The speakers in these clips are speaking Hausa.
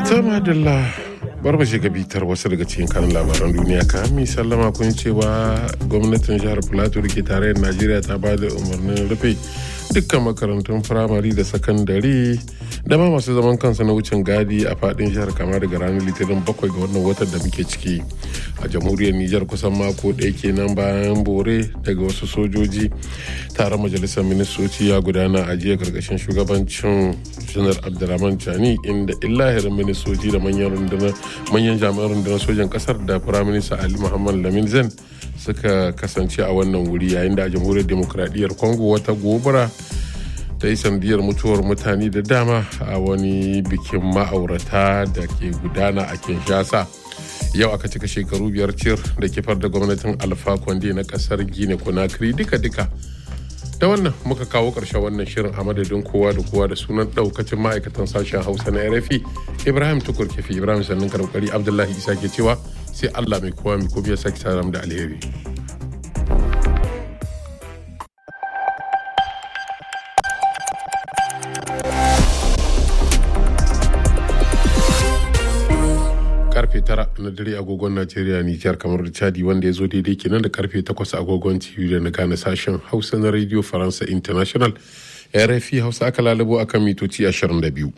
Tama Dalla bar mu shiga bitar wasu daga cikin kanin labaran duniya ka mi sallama kun cewa gwamnatin jihar Plateau da ke tarayyar Najeriya ta ba da umarnin rufe dukkan makarantun firamare da sakandare da ma masu zaman kansu na wucin gadi a fadin jihar kama daga ranar litinin bakwai ga wannan watan da muke ciki a jamhuriyar Nijar kusan mako ɗaya kenan bayan bore daga wasu sojoji taron majalisar ministoci ya gudana a jiya karkashin shugabancin janar abdulrahman chani inda illahirin ministoci da manyan rundunar manyan jami'an rundunar sojan kasar da firaminista ali muhammad lamin zen suka kasance a wannan wuri yayin da a jamhuriyar demokradiyyar congo wata gobara ta yi sandiyar mutuwar mutane da dama a wani bikin ma'aurata da ke gudana a kinshasa yau aka cika shekaru biyar cir da kifar da gwamnatin alfa kwande na kasar gine conakry duka-duka da wannan muka kawo ƙarshen wannan shirin a madadin kowa da kowa da sunan ɗaukacin ma'aikatan sashen hausa na rfi ibrahim tukur kefi ibrahim sannan karkari abdullahi isa ke cewa sai allah mai kowa mai kuma ya sake saram da alheri karfe tara na dare agogon Najeriya Nijar kamar da Chadi wanda ya zo daidai kenan da karfe takwas agogon TV da na gane sashen Hausa na Radio Faransa International RFI Hausa aka lalabo akan mitoci 22.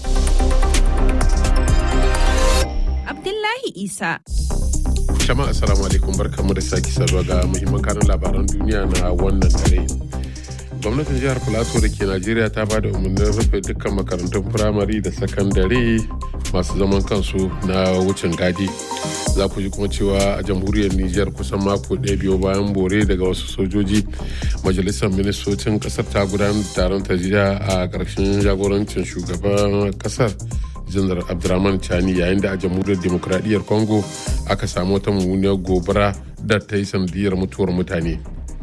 Abdullahi Isa. Jama'a assalamu alaikum barkamu da sake saduwa ga muhimman kanin labaran duniya na wannan dare. gwamnatin jihar plateau da ke najeriya ta ba da umarnin rufe dukkan makarantun firamare da sakandare masu zaman kansu na wucin gadi za ku ji kuma cewa a jamhuriyar niger kusan mako ɗaya biyu bayan bore daga wasu sojoji majalisar ministocin kasar ta gudanar taron ta jiya a ƙarshen jagorancin shugaban kasar janar abdurrahman chani yayin da a jamhuriyar demokradiyyar congo aka samu wata mummuniyar gobara da ta yi sanadiyar mutuwar mutane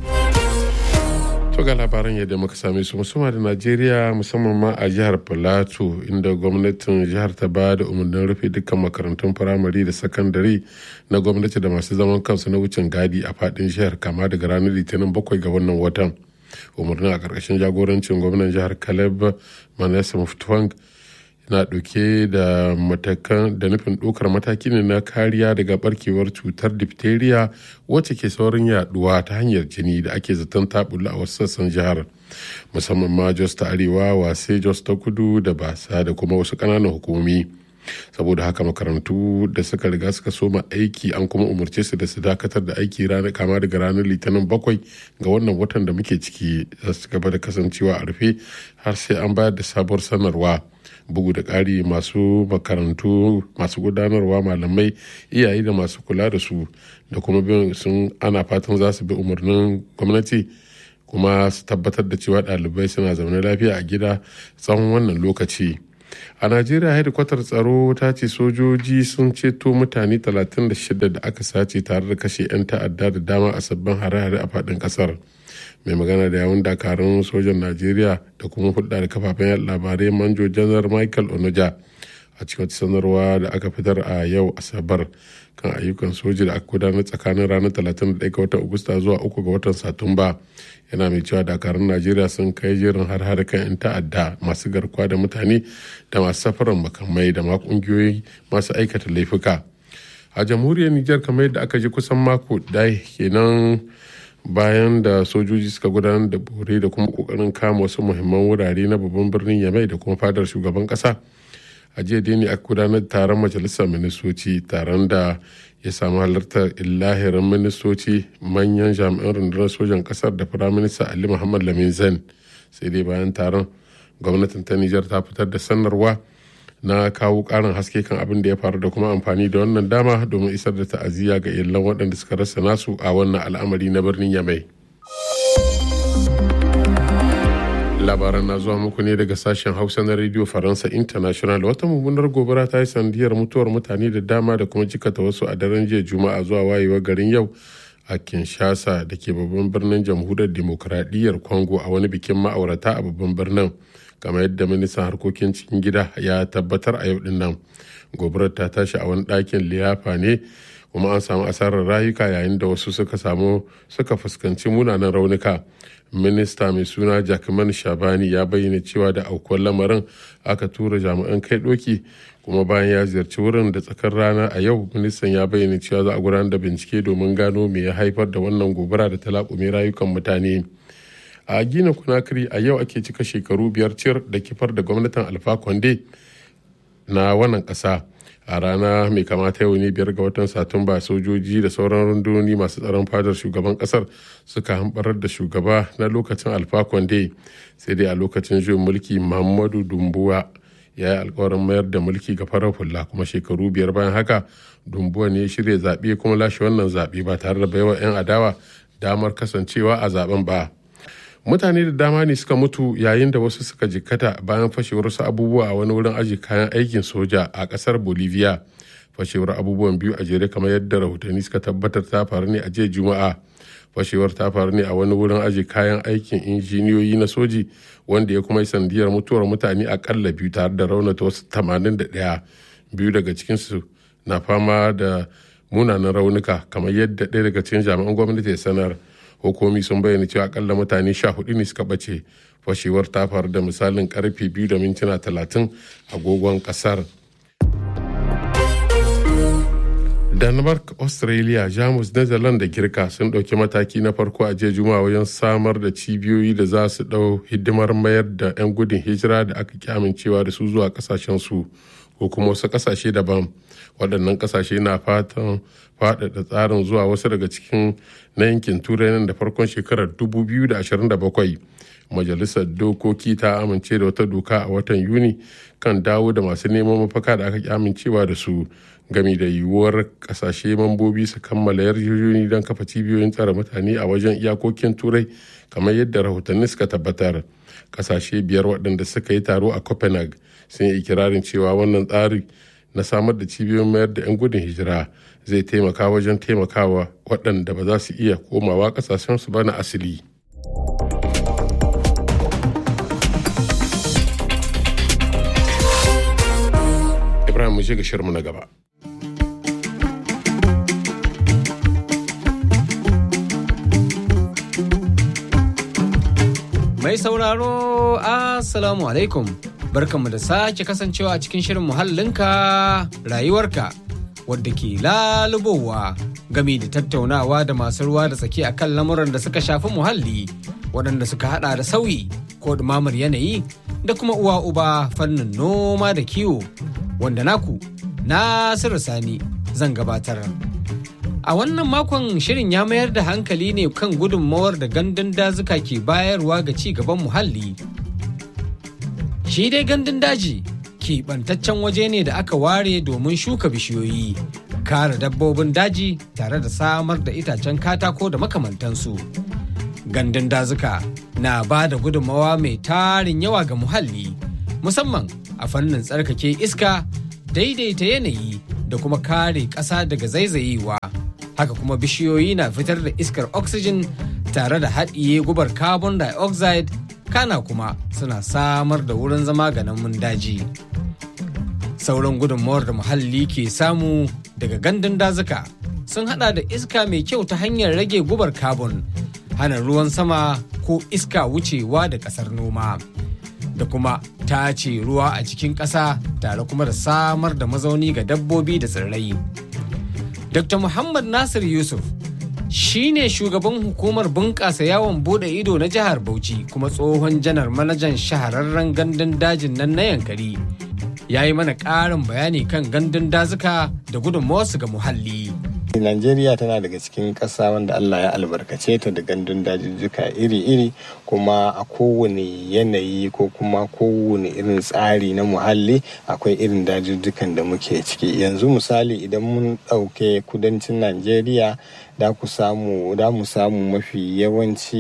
To ga labaran yadda muka same su musamman da Najeriya musamman ma a jihar Filato inda gwamnatin jihar ta ba da umarnin rufe dukkan makarantun firamare da sakandare na gwamnati da masu zaman kansu na wucin gadi a fadin jihar kama daga ranar litinin bakwai ga wannan watan. Umarnin a ƙarƙashin jagorancin gwamnan jihar Caleb Manasa Muftuwang na ɗauke da matakan da nufin ɗaukar mataki ne na kariya daga barkewar cutar diphtheria wacce ke saurin yaduwa ta hanyar jini da ake zaton taɓula a wasu sassan jihar musamman ma jos ta arewa wase jos ta kudu da basa da kuma wasu ƙananan hukumomi saboda haka makarantu da suka riga suka soma aiki an kuma umarce su da su dakatar da aiki ranar kama daga ranar litinin bakwai ga wannan watan da muke ciki za su gaba da kasancewa a rufe har sai an bayar da sabuwar sanarwa bugu da ƙari masu makarantu masu gudanarwa malamai iyaye da masu kula da su da kuma bin sun ana fatan za su bi umarnin gwamnati kuma su tabbatar da cewa ɗalibai suna zaune lafiya a gida tsawon wannan lokaci a najeriya hedikwatar tsaro ta ce sojoji sun ceto mutane 36 da aka sace tare da kashe 'yan ta'adda da dama a sabbin hare-hare a faɗin ƙasar mai magana da yawun dakarun sojan najeriya da kuma hulɗa da kafafen labarai manjo janar michael onoja a cikin wata sanarwa da aka fitar a yau asabar kan ayyukan soji da aka gudanar tsakanin ranar 31 ga watan agusta zuwa 3 ga watan satumba yana mai cewa dakarun najeriya sun kai jerin har-har kan 'yan ta'adda masu garkuwa da mutane da masu safarar makamai da ma kungiyoyi masu aikata laifuka a jamhuriyar nijar kamar yadda aka ji kusan mako ɗaya kenan bayan da sojoji suka gudanar da bore da kuma kokarin kama wasu muhimman wurare na babban birnin yamai da kuma fadar shugaban kasa a jiya dai ne aka gudanar taron majalisar ministoci taron da ya samu halartar illahirin ministoci manyan jami'an rundunar sojan kasar da firaminista ali muhammad lamin zain sai dai bayan taron gwamnatin ta nijar ta fitar da sanarwa na kawo karin haske kan abin da ya faru da kuma amfani da wannan dama domin isar da ta'aziyya ga iyalan waɗanda suka rasa nasu a wannan al'amari na birnin yamai labaran na zuwa muku ne daga sashen hausa na radio faransa international wata mummunar gobara ta yi sandiyar mutuwar mutane da dama da kuma jikata wasu a daren jiya juma'a zuwa wayewar garin yau a kinshasa da ke babban birnin jamhuriyar demokuraɗiyyar congo a wani bikin ma'aurata a babban birnin kamar yadda ministan harkokin cikin gida ya tabbatar a yau din nan gobarar ta tashi a wani ɗakin liyafa ne kuma an samu asarar rayuka yayin da wasu suka samu suka fuskanci munanan raunuka minista mai suna jackman shabani ya bayyana cewa da aukuwar lamarin aka tura jami'an kai doki kuma bayan ya ziyarci wurin da tsakar rana a yau ministan ya bayyana cewa za a gudanar da bincike domin gano me ya haifar da wannan gobara da ta laƙume rayukan mutane a gina kunakiri a yau ake cika shekaru biyar cir da kifar da gwamnatin alfa konde na wannan ƙasa a rana mai kamata yau ne biyar ga watan satumba sojoji da sauran rundunoni masu tsaron fadar shugaban kasar suka hambarar da shugaba na lokacin alfa konde sai dai a lokacin juyin mulki muhammadu dumbuwa ya yi alkawarin mayar da mulki ga farar hula kuma shekaru biyar bayan haka dumbuwa ne ya shirya zaɓe kuma lashe wannan zaɓe ba tare da baiwa 'yan adawa damar kasancewa a zaben ba mutane da dama ne suka mutu yayin da wasu suka jikkata bayan fashewar wasu abubuwa a wani wurin aji kayan aikin soja a kasar bolivia fashewar abubuwan biyu a jere kamar yadda rahotanni suka tabbatar ta faru ne a jiya juma'a fashewar ta faru ne a wani wurin aji kayan aikin injiniyoyi na soji wanda ya kuma yi sandiyar mutuwar mutane akalla biyu tare da raunata wasu 81 biyu daga cikinsu na fama da munanan raunuka kamar yadda ɗaya daga cikin jami'an gwamnati ya sanar hukumi sun bayyana cewa akalla mutane sha hudu ne suka bace fashewar ta faru da misalin karfe biyu da mintuna talatin agogon kasar denmark australia jamus netherlands da girka sun ɗauki mataki na farko a jiya juma'a wajen samar da cibiyoyi da za su ɗau hidimar mayar da 'yan gudun hijira da aka ki amincewa da su zuwa kasashensu ko kuma wasu kasashe daban waɗannan kasashe na fatan faɗaɗa tsarin zuwa wasu daga cikin na yankin turai nan da farkon shekarar 2027 majalisar dokoki ta amince da wata doka a watan yuni kan dawo da masu neman mafaka da aka ki amincewa da su gami da yiwuwar kasashe mambobi su kammala yarjejeni don kafa cibiyoyin tsare mutane a wajen iyakokin turai kamar yadda rahotanni suka tabbatar kasashe biyar waɗanda suka yi taro a copenhagen sun yi ikirarin cewa wannan tsari na samar da cibiyoyin mayar da 'yan gudun hijira zai taimaka wajen taimakawa waɗanda ba za su iya komawa ƙasashensu ba na asili. Ibrahim mu ga shirmu na gaba. Mai sauraro, Assalamu alaikum. Barkanmu da sake kasancewa a cikin shirin muhallinka rayuwarka wadda ke lalubowa gami da tattaunawa da masu ruwa da tsaki a kan lamuran da suka shafi muhalli waɗanda suka hada da sauyi ko ɗumamar yanayi da kuma uwa uba fannin noma da kiwo wanda naku Nasiru Sani zan gabatar. A wannan makon shirin ya mayar da hankali ne kan gudunmawar da gandun dazuka ke bayarwa ga ci gaban muhalli. Shi dai gandun daji keɓantaccen waje ne da aka ware domin shuka bishiyoyi, kare dabbobin daji tare da samar da itacen katako da makamantansu. Gandun dazuka na ba da gudunmawa mai tarin yawa ga muhalli, musamman a fannin tsarkake iska, daidaita yanayi da kuma kare ƙasa daga zaizayewa. Haka kuma bishiyoyi na fitar da iskar oxygen tare da haɗiye gubar carbon dioxide kana kuma suna samar da wurin zama ga namun daji. Sauran gudunmawar da muhalli ke samu daga gandun dazuka sun hada da iska mai kyau ta hanyar rage gubar carbon, hana ruwan sama ko iska wucewa da ƙasar noma. Da kuma tace ruwa a cikin ƙasa tare kuma da samar da mazauni ga dabbobi da tsirrai. Dr. Muhammad Nasir Yusuf shi ne shugaban hukumar bunƙasa yawon bude ido na jihar Bauchi kuma tsohon janar manajan shahararren gandun dajin nan na yankari. Ya yi mana ƙarin bayani kan gandun dazuka da gudunmawarsu ga muhalli. Najeriya tana daga cikin ƙasa wanda Allah ya albarkace ta da gandun dajijjuka iri-iri kuma a kowane yanayi ko kuma kowane irin tsari na muhalli akwai irin dajijjukan da muke ciki yanzu misali idan mun ɗauke kudancin Najeriya da ku samu da mu samu mafi yawanci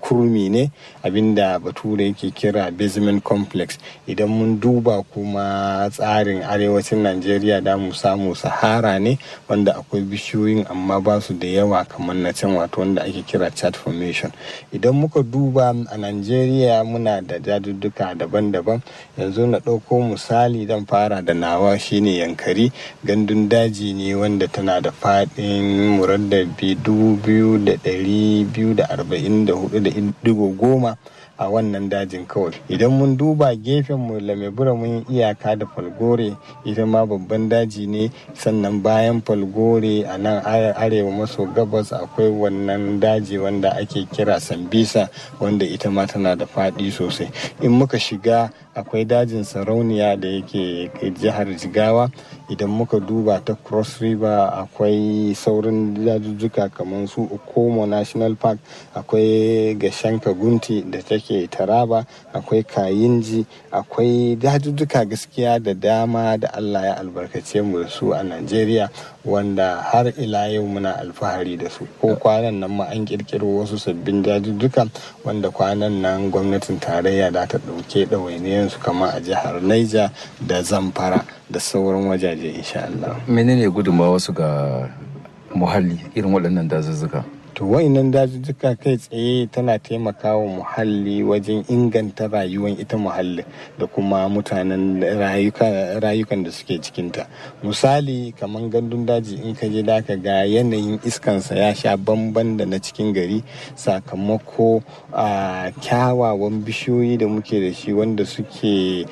kurmi ne abinda bature yake kira basement complex idan mun duba kuma tsarin arewacin najeriya da mu samu sahara ne wanda akwai bishiyoyin amma ba su da yawa kamar na can wato wanda ake kira chat formation idan muka duba a najeriya muna da dajujjuka daban-daban yanzu na ɗauko misali dan fara da nawa shine yankari gandun daji ne wanda tana da faɗin muraddabi dubu biyu da ɗari biyu da arba'in da hudu da digo goma a wannan dajin kawai idan mun duba gefen mu lamebura mun iyaka da falgore ita ma babban daji ne sannan bayan falgore a nan arewa maso gabas akwai wannan daji wanda ake kira sambisa wanda ita ma tana da faɗi sosai in muka shiga akwai dajin sarauniya da yake jihar jigawa idan muka duba ta cross river akwai saurin dajujjuka kamar su okomo national park akwai gashanka gunti da take taraba akwai kayinji akwai dajujjuka gaskiya da dama da allah ya albarkace mu da su a nigeria wanda har ila yau muna alfahari da su ko kwanan nan ma an kirkiro wasu sabbin dajujjuka wanda kwanan nan gwamnatin tarayya da ta ɗauke ɗawainiyansu kama a jihar Niger da Zamfara da sauran wajaje insha Allah. Menene gudunmawa wasu ga muhalli irin waɗannan dazuzzuka? to wa'inan dajujjuka kai tsaye tana taimakawa muhalli wajen inganta rayuwar ita muhalli da kuma mutanen rayukan da suke cikinta misali kamar gandun daji in ka je da ga yanayin iskansa ya sha bamban da na cikin gari sakamako a kyawawan bishiyoyi da muke da shi wanda suke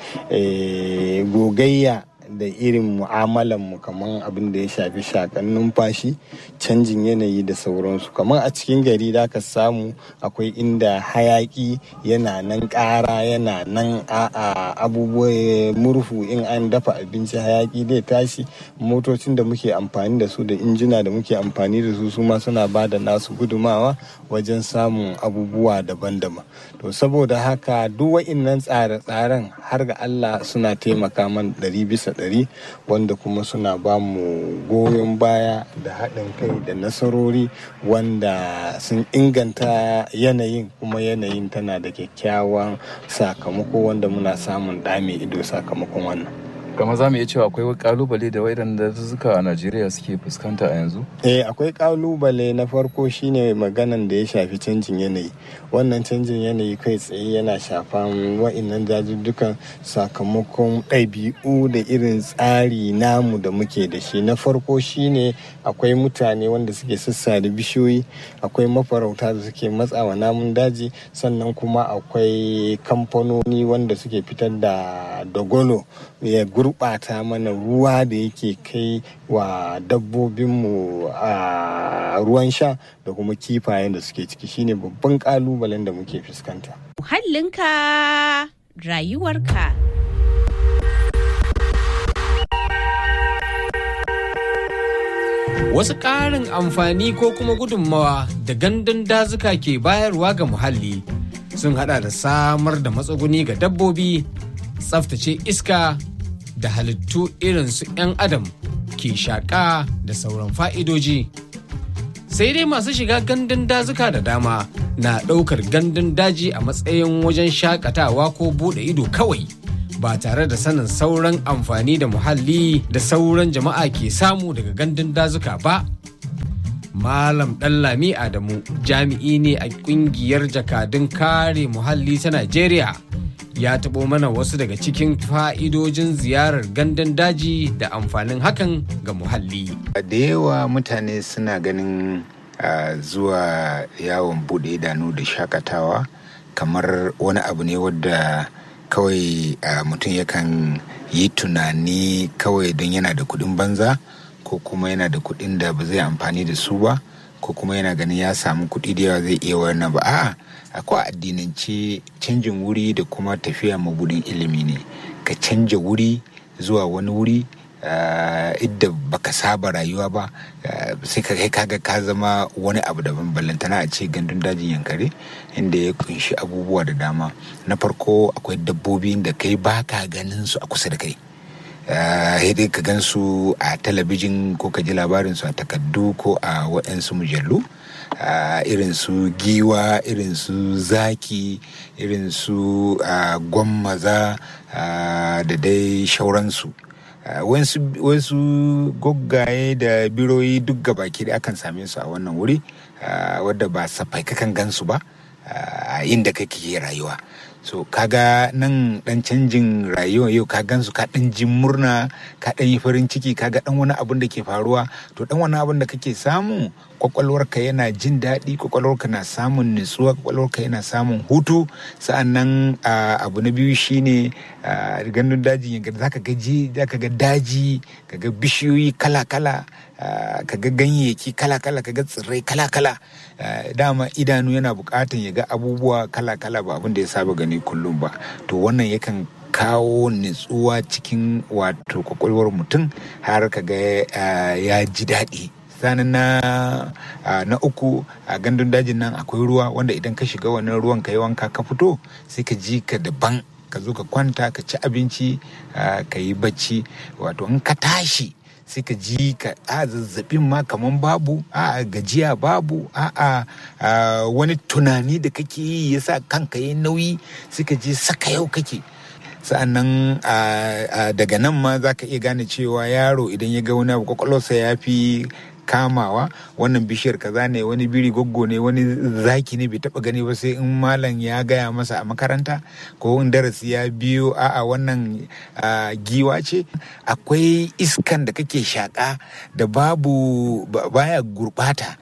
gogayya da irin mu'amalanmu kamar abin da ya shafi shakan numfashi canjin yanayi da sauransu kamar a cikin gari da ka samu akwai inda hayaki yana nan ƙara yana nan a abubuwa murhu in an dafa abinci hayaki zai tashi motocin da muke amfani da su da injina da muke amfani da su su ma suna ba da nasu gudumawa wajen samun abubuwa daban-daban to saboda haka duk wa'innan tsare-tsaren har ga allah suna taimaka man ɗari bisa ɗari wanda kuma suna ba mu goyon baya da haɗin kai da nasarori wanda sun inganta yanayin kuma yanayin tana da kyakkyawan sakamako wanda muna samun ɗame ido sakamakon wannan kama za mu iya cewa akwai kalubale da waidan da suka a najeriya suke fuskanta a yanzu eh akwai kalubale na farko shine maganan da ya shafi canjin yanayi wannan canjin yanayi kai tsaye yana shafan wa'innan dajujjukan sakamakon ɗabi'u da irin tsari namu da muke da shi na farko shine akwai mutane wanda suke sassare bishiyoyi akwai mafarauta da suke matsawa namun daji sannan kuma akwai kamfanoni wanda suke fitar da dogolo ya gurɓata mana ruwa da yake kai wa dabbobinmu a ruwan sha da kuma kifayen da suke ciki shine babban kalubalen da muke fuskanta. Muhallinka rayuwarka. Wasu ƙarin amfani ko kuma gudunmawa da gandun dazuka ke bayarwa ga muhalli sun hada da samar da matsuguni ga dabbobi, tsaftace iska da halittu irin su 'yan adam ke shaƙa da sauran fa'idoji. Sai dai masu shiga gandun dazuka da dama na ɗaukar gandun daji a matsayin wajen shakatawa ko buɗe ido kawai ba tare da sanin sauran amfani da muhalli da sauran jama'a ke samu daga gandun dazuka ba. Malam Ɗanlami Adamu jami'i ne a ƙungiyar jakadun kare muhalli ta Najeriya. ya taɓo mana wasu daga cikin fa'idojin ziyarar gandun daji da amfanin hakan ga muhalli. Da yawa mutane suna ganin uh, zuwa yawon buɗe idanu da shakatawa kamar wani abu ne wadda kawai uh, mutum yakan yi tunani kawai don yana da kuɗin banza ko kuma yana da kuɗin da ba zai amfani da su ba ko kuma yana ganin ya samu kuɗi da yawa zai iya wannan ba a'a akwai addinance canjin wuri da kuma tafiya mabudin ilimi ne ka canja wuri zuwa wani wuri idda baka saba rayuwa ba sai ka kai kaga ka zama wani abu daban ballantana a ce gandun dajin yankare inda ya kunshi abubuwa da dama na farko akwai dabbobi da kai baka ganin su a kusa da kai dai ka gansu a talabijin ko ka ji labarinsu a takardu ko a waɗansu mujallu irin su giwa irin su zaki irin su gwammaza da dai shauransu wasu goggaye da biroyi duk gabaki da akan same su a wannan wuri wadda ba safai kakan gansu ba a inda kake rayuwa so kaga nan dan canjin rayuwa yau ka gansu ka dan jin murna ka dan yi farin ciki kaga dan wani abun da ke faruwa to dan wani abun da kake samu kwakwalwarka yana jin daɗi kwakwalwarka na samun nutsuwa kwakwalwarka yana samun hutu sa'annan abu na biyu shine gandun daji zaka ga zaka ga daji kaga bishiyoyi kala-kala kaga ganyayyaki kala-kala kaga tsirrai kala-kala dama idanu yana bukatan ya ga abubuwa kala-kala ba abin da ya saba gani kullum ba to wannan yakan kawo nutsuwa cikin wato kwakwalwar mutum har kaga ya ji daɗi sanin na na uku a gandun dajin nan akwai ruwa wanda idan ka shiga wannan ruwan ka yi wanka ka fito sai ka ji ka daban ka zo ka kwanta ka ci abinci ka yi bacci wato in ka tashi sai ka ji ka a zazzabin ma kaman babu a gajiya babu a wani tunani da kake yi yasa kanka yi nauyi sai ka ji saka yau kake sa'annan daga nan ma za ka iya gane cewa yaro idan ya ga wani abu kwakwalwarsa ya fi kamawa wannan bishiyar kaza ne wani biri goggo ne wani zaki ne bai taba gani ba sai in malam ya gaya masa a makaranta ko in darasi ya biyo a'a wannan giwa ce akwai iskan da kake shaka da babu baya gurbata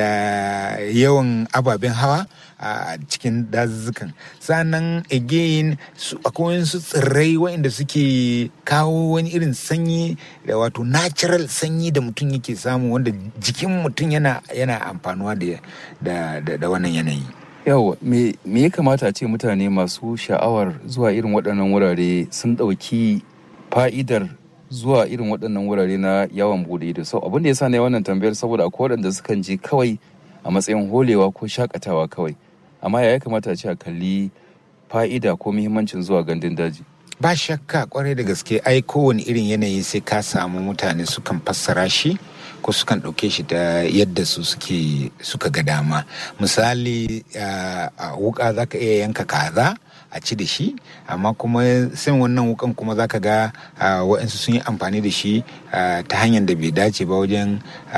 da yawan ababen hawa a cikin dazuzzukan sannan again akwai wasu tsirrai waɗanda suke kawo wani irin sanyi da wato natural sanyi da mutum yake samu wanda jikin mutum yana yana amfanuwa da da wannan yanayi yawa me ya kamata a ce mutane masu sha'awar zuwa irin waɗannan wurare sun ɗauki fa'idar zuwa irin waɗannan wurare na yawon bude ido sau abin da ya sa na wannan tambayar saboda akwai waɗanda sukan je kawai a matsayin holewa ko shakatawa kawai amma ya kamata a ce a kalli fa'ida ko muhimmancin zuwa gandun daji ba shakka kwarai da gaske ai kowane irin yanayi sai ka samu mutane sukan fassara shi ko sukan ɗauke shi da yadda su suke suka ga dama misali a wuka za ka iya yanka kaza a ci da shi amma kuma sai wannan wukan kuma za ka ga waɗansu sun yi amfani da shi ta hanyar da bai dace ba wajen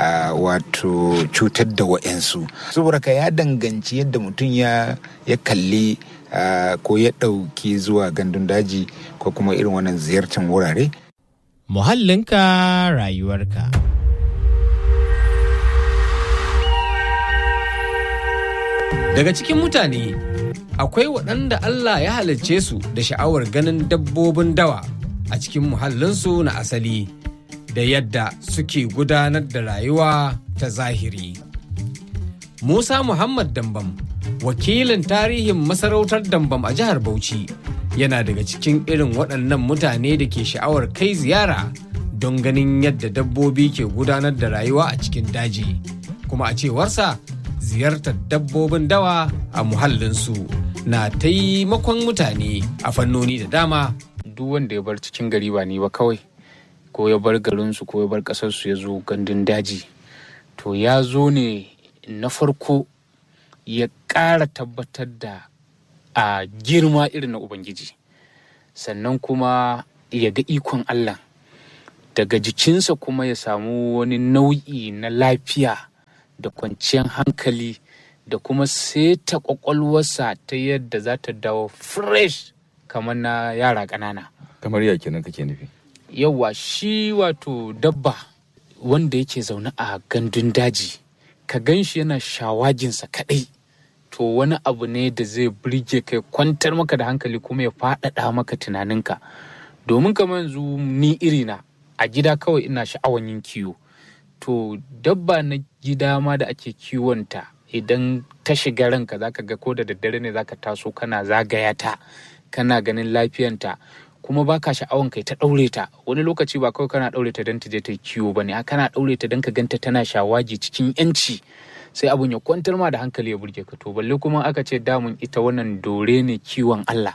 wato cutar da waɗansu saboda ka ya danganci yadda mutum ya kalli ko ya ɗauki zuwa gandun daji ko kuma irin wannan ziyartar wurare muhallinka rayuwarka Daga cikin mutane akwai waɗanda Allah ya halicce su da sha'awar ganin dabbobin dawa a cikin muhallinsu na asali da yadda suke gudanar da rayuwa ta zahiri. Musa Muhammad Dambam, wakilin tarihin masarautar Dambam a jihar Bauchi, yana daga cikin irin waɗannan mutane da ke sha'awar kai ziyara don ganin yadda dabbobi ke gudanar da rayuwa a cikin daji. Kuma a cewarsa, ziyartar dabbobin dawa a muhallinsu na taimakon mutane a fannoni da dama. Duk wanda ya bar cikin gari ba ni ba kawai, ko ya bar garinsu ko ya bar ƙasarsu ya zo gandun daji. To ya zo ne na farko ya ƙara tabbatar da a girma irin na Ubangiji. Sannan kuma ya ga ikon Allah. Daga jikinsa kuma ya samu wani nau'i na lafiya. da kwanciyar hankali da kuma seta kwakwalwarsa ta yadda za ta dawo fresh kamar na yara ƙanana. kamar ya kenan kake nufi Yawwa shi wato dabba wanda yake zaune a gandun daji ka gan shi yana shawaginsa kaɗai to wani abu ne da zai birge kai kwantar maka da hankali kuma ya faɗaɗa maka tunaninka domin kamar yanzu ni irina a gida kawai ina sha'awan yin kiwo to dabba na gida ma da ake kiwonta idan ta shiga ranka zaka ga ko da daddare ne zaka taso kana zagaya ta kana ganin lafiyanta kuma baka sha'awan kai ta ɗaure ta wani lokaci ba kawai kana ɗaure ta don ta je ta kiwo bane a kana ɗaure ta don ka ganta tana shawagi cikin yanci sai abun ya kwantar ma da hankali ya burge ka to balle kuma aka ce damun ita wannan dore ne kiwon Allah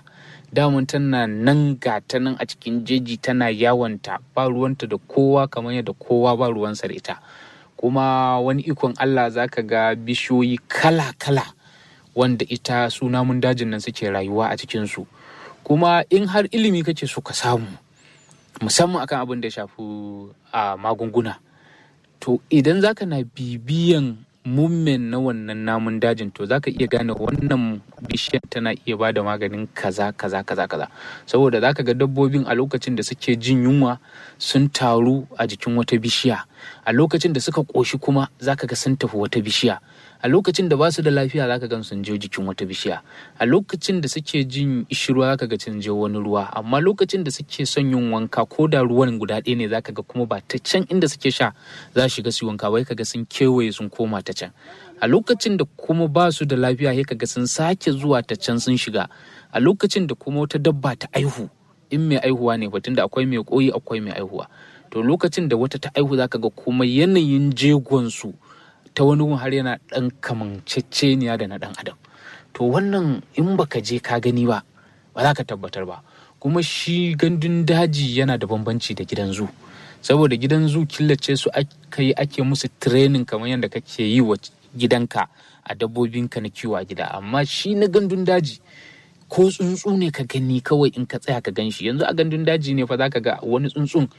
damun tana nan gata nan a cikin jeji tana yawanta ba ruwanta da kowa kamar yadda kowa ba ruwansa da ita kuma wani ikon Allah za ka ga bishiyoyi kala-kala wanda ita su namun dajin nan suke rayuwa a cikinsu kuma in har ilimi kake so ka samu musamman akan abin da ya shafi a magunguna to idan zaka na bibiyan mummen na wannan namun dajin to zaka iya gane wannan bishiyar tana iya ba da maganin kaza kaza kaza kaza saboda zaka ga dabbobin a lokacin da suke jin yunwa sun taru a jikin wata bishiya a lokacin da suka ƙoshi kuma zaka ga sun tafi wata bishiya a lokacin da ba su da lafiya zaka gan sun je jikin wata bishiya a lokacin da suke jin ishirwa zaka ga sun je wani ruwa amma lokacin da suke son yin wanka ko da ruwan guda ɗaya ne zaka ga kuma ba ta can inda suke sha za su shiga su wanka wai kaga sun kewaye sun koma ta can a lokacin da kuma ba su da lafiya sai kaga sun sake zuwa ta can sun shiga a lokacin da kuma wata dabba ta aihu in mai aihuwa ne batun da akwai mai koyi akwai mai aihuwa to lokacin da wata ta aihu zaka ga kuma yanayin jegon su ta wani har yana ɗan kamanceceniya da na ɗan adam to wannan in baka je ka gani ba ba za ka tabbatar ba kuma shi gandun daji yana da bambanci da gidan zu saboda gidan zu killace su aka yi ake musu training kamar yadda kake yi wa gidanka a dabbobinka na kiwo a gida amma shi na gandun daji ko tsuntsu ne ka gani kawai in ka tsaya ka gan shi yanzu a gandun daji ne fa za ka ga wani tsuntsun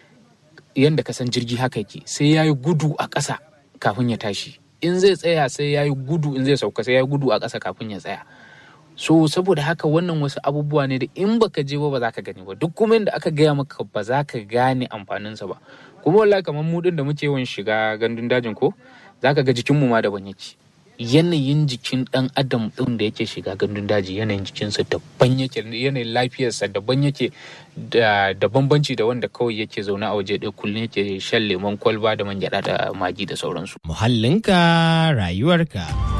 yadda ka san jirgi haka yake sai ya yi gudu a ƙasa kafin ya tashi in zai tsaya sai ya yi gudu in zai sauka sai ya yi gudu a ƙasa kafin ya tsaya so saboda haka wannan wasu abubuwa ne da in baka je ba ba za ka gani ba duk kuma inda aka gaya maka ba za ka gane amfaninsa ba kuma wallahi kamar mu din da muke yawan shiga gandun dajin ko za ka ga jikinmu ma daban yake yanayin jikin dan adam din da yake shiga gandun daji yanayin jikinsa daban yake yanayin lafiyarsa daban yake da bambanci da wanda kawai yake zaune a waje ɗaya kullum yake shan lemon kwalba da man gyaɗa da magi da sauransu. Muhallinka rayuwarka.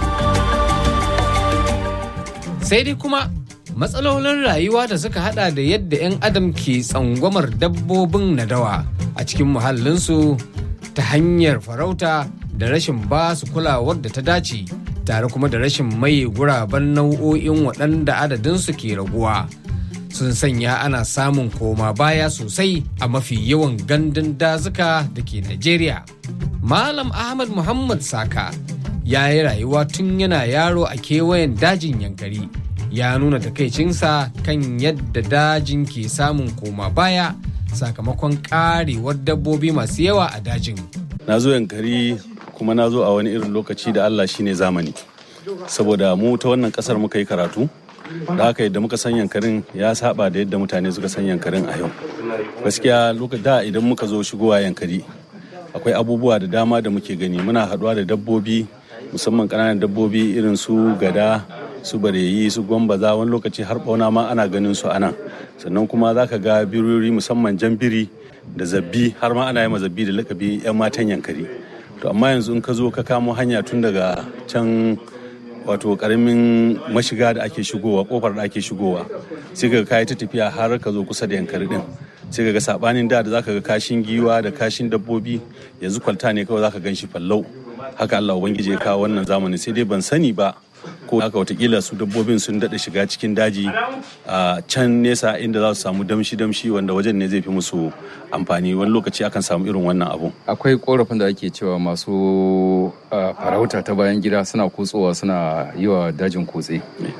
Sai dai kuma matsalolin rayuwa da suka hada da yadda 'yan adam ke tsangwamar dabbobin nadawa a cikin muhallinsu ta hanyar farauta da rashin ba su kulawar da ta dace tare kuma da rashin maye guraben nau'o'in waɗanda adadinsu ke raguwa sun sanya ana samun koma baya sosai a mafi yawan gandun dazuka da ke Najeriya. Malam Ahmad Muhammad Saka ya yi rayuwa tun yana yaro a kewayen dajin yankari ya nuna takaicinsa kan yadda dajin ke samun koma baya sakamakon karewar dabbobi masu yawa a dajin. Na zo yankari kuma na zo a wani irin lokaci da Allah shine zamani saboda mu ta wannan kasar muka yi karatu da haka yadda muka san yankarin ya saba da yadda mutane suka san yankarin a yau gaskiya da idan muka zo shigowa yankari akwai abubuwa da dama da muke gani muna haɗuwa da dabbobi musamman ƙananan dabbobi irin su gada su bareyi su gwambaza wani lokaci har ɓauna ma ana ganin su anan sannan kuma za ka ga birori musamman jan biri da zabbi har ma ana yi zabbi da lakabi 'yan matan yankari to amma yanzu in ka zo ka kamo hanya tun daga can wato karamin mashiga da ake shigowa kofar da ake shigowa sai ka kayi ta tafiya har ka zo kusa da yankari din sai ka ga sabanin da da zaka ga kashin giwa da kashin dabbobi yanzu kwalta ne kawai zaka gan shi fallau haka Allah ubangiji ya kawo wannan zamani sai dai ban sani ba ko haka watakila su dabbobin sun daɗa shiga cikin daji a can nesa inda za su samu damshi-damshi wanda wajen ne zai fi musu amfani wani lokaci akan samu irin wannan abu akwai korafin da ake cewa masu farauta ta bayan gida suna kutsowa suna yi wa dajin kutse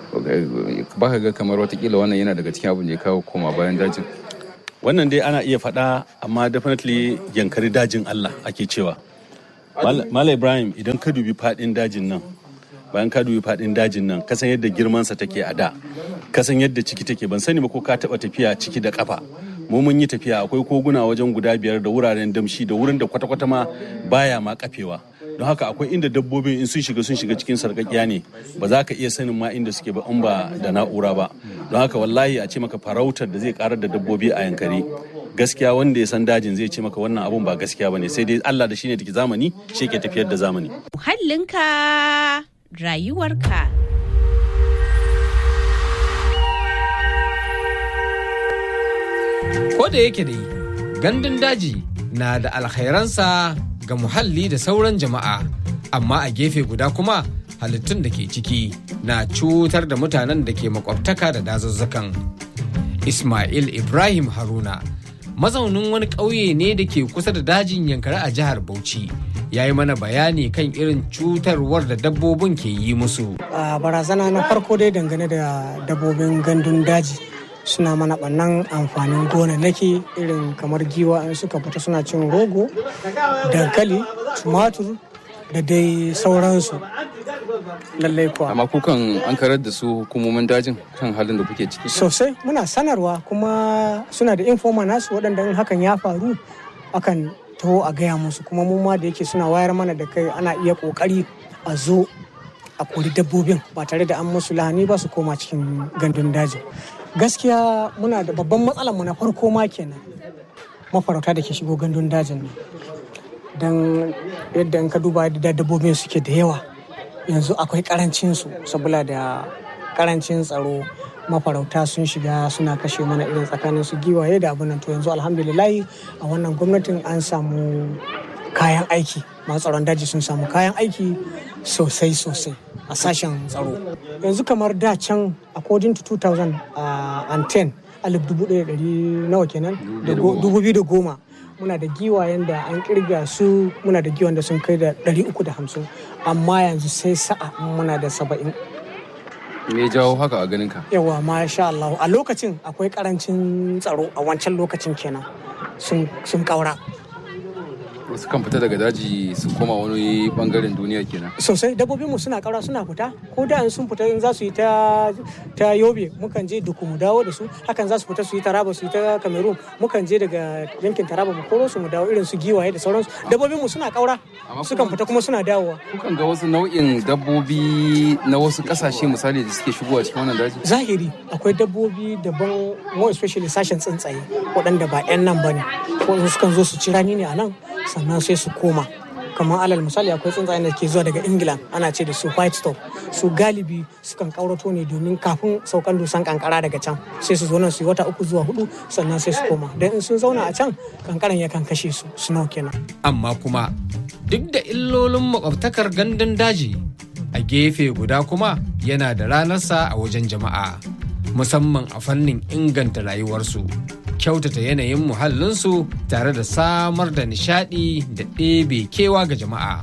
baka ga kamar watakila wannan yana daga cikin abin da ya kawo koma bayan dajin wannan dai ana iya faɗa amma definitely yankari dajin allah ake cewa Mala Ibrahim idan ka dubi faɗin dajin nan bayan ka dubi faɗin dajin nan kasan yadda girmansa take a da kasan yadda ciki take ban sani ba ko ka taɓa tafiya ciki da kafa mu mun yi tafiya akwai koguna wajen guda biyar da wuraren damshi da wurin da kwata-kwata ma baya ma kafewa don haka akwai inda dabbobin in sun shiga sun shiga cikin sarƙaƙiya ne ba za ka iya sanin ma inda suke ba in ba da na'ura ba don haka wallahi a ce maka farautar da zai karar da dabbobi a yankari gaskiya wanda ya san dajin zai ce maka wannan abun ba gaskiya bane sai dai Allah da shine take zamani shi ke tafiyar da zamani Muhallinka rayuwarka. Ko da yake dai gandun daji na da alkhairansa ga muhalli da sauran jama'a amma a gefe guda kuma halittun da ke ciki na cutar da mutanen da ke makwabtaka da dazuzzukan Ismail Ibrahim Haruna mazaunin wani ƙauye ne da ke kusa da dajin yankari a jihar Bauchi ya yi mana bayani kan irin cutarwar da dabbobin ke yi musu. a barazana na farko dai dangane da dabbobin gandun daji suna mana ɓannan amfanin gonannaki irin kamar giwa in suka fita suna cin rogo dankali tumatur da dai sauransu lallai kuwa amma kukan an karar da su hukumomin dajin kan halin da kuke ciki sosai muna sanarwa kuma suna da informa nasu waɗanda in hakan ya faru akan taho a gaya musu kuma mu ma da yake suna wayar mana da kai ana iya ƙoƙari a zo a kori dabbobin ba tare da an musu lahani ba su koma cikin gandun daji gaskiya muna da babban matsalar mu na farko ma kenan mafarauta da ke shigo gandun dajin nan don yadda in ka duba da dabbobin suke da yawa yanzu akwai karancin su saboda da karancin tsaro mafarauta sun shiga suna kashe mana irin tsakanin su giwaye da abin nan to yanzu alhamdulillahi a wannan gwamnatin an samu kayan aiki masu tsaron daji sun samu kayan aiki sosai sosai a sashen tsaro yanzu kamar da can according to 2010 alif dubu ɗaya ɗari nawa kenan da go- dubu biyu da goma muna da giwayen da an kirga su muna da giwayen da sun kai da ɗari uku da hamsin amma yanzu sai sa'a muna da saba'in me ya jawo haka a ganin ka yawa masha Allah a lokacin akwai karancin tsaro a wancan lokacin kenan sun sun kaura wasu kan fita daga daji su koma wani bangaren duniya kenan sosai dabbobin mu suna kaura suna fita ko da in sun fita in za su yi ta ta yobe mukan je duku mu dawo da su hakan za su fita su yi taraba su yi ta cameroon mukan je daga yankin taraba mu koro su mu dawo irin su giwaye da sauransu dabbobin mu suna kaura sukan fita kuma suna dawowa kukan ga wasu nau'in dabbobi na wasu kasashe misali da suke shigowa cikin wannan daji zahiri akwai dabbobi daban more especially sashen tsuntsaye waɗanda ba 'yan nan ba ne ko sukan zo su ci rani ne a nan sannan sai su koma kamar alal misali akwai tsuntsayen da ke zuwa daga ingila ana ce da su white stop su galibi sukan kaurato ne domin kafin saukan dusan kankara daga can sai su zo nan su yi wata uku zuwa hudu sannan sai su koma don in sun zauna a can kankaran yakan kashe su snow kenan Amma kuma duk da illolin makwabtakar gandun daji a gefe guda kuma yana da ranarsa a wajen jama'a musamman a fannin inganta rayuwarsu kyautata yanayin muhallinsu tare da samar da nishadi da ɗebe kewa ga jama'a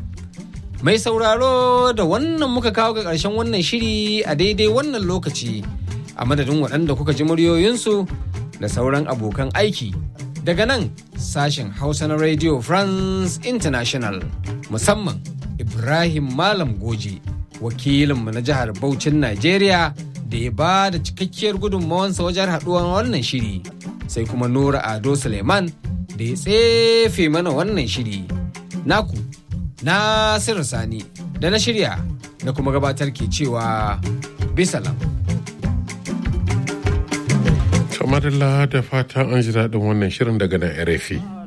mai sauraro da wannan muka kawo ga ƙarshen wannan shiri a daidai wannan lokaci a madadin waɗanda kuka ji muryoyinsu da sauran abokan aiki daga nan sashen hausa na radio france international musamman ibrahim malam goji wakilinmu na jihar Bauchin Najeriya da ya ba da cikakkiyar gudunmawansa wajen haɗuwar wannan shiri sai kuma Nura Ado Suleiman da ya tsefe mana wannan shiri. Naku, Nasiru Sani da na shirya da kuma gabatar ke cewa bisalam. kamar da fata an ji daɗin wannan shirin daga nan RFI.